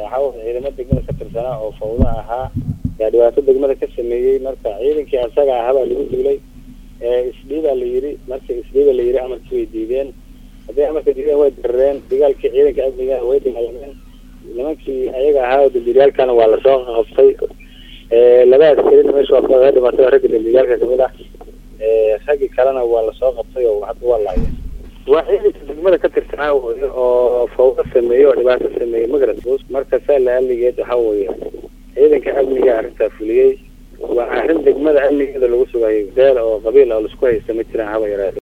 waxaa ciidamo degmada ka tirsanaa oo fawdo ahaa yaa dhibaato degmada ka sameeyey marka ciidankii asaga ahabaa lagu duulay isdhiibaa la yiri marka isdhiiba la yiri amarkii way diideen hadday amarka diideen way darareen dagaalkii ciidanka amniga way dagaalameen nimankii ayaga ahaa oo dambiilyaalkana waa lasoo qabtay laba askarina meesha waa kaga dhimatay oo ragga dambiilyaalka kamid ah raggii kalena waa lasoo qabtay oo hadda waa laayeen waa ciidanka degmada ka tirsanaa oo fawdo sameeyey oo dhibaato sameeyey magarad marka saa la aligeed waxa weeye ciidanka amniga arrintaa fuliyey waa arrin degmada amnigeeda lagu sugayo beel oo qabiil oo laisku haysta ma jiraan haba yaraade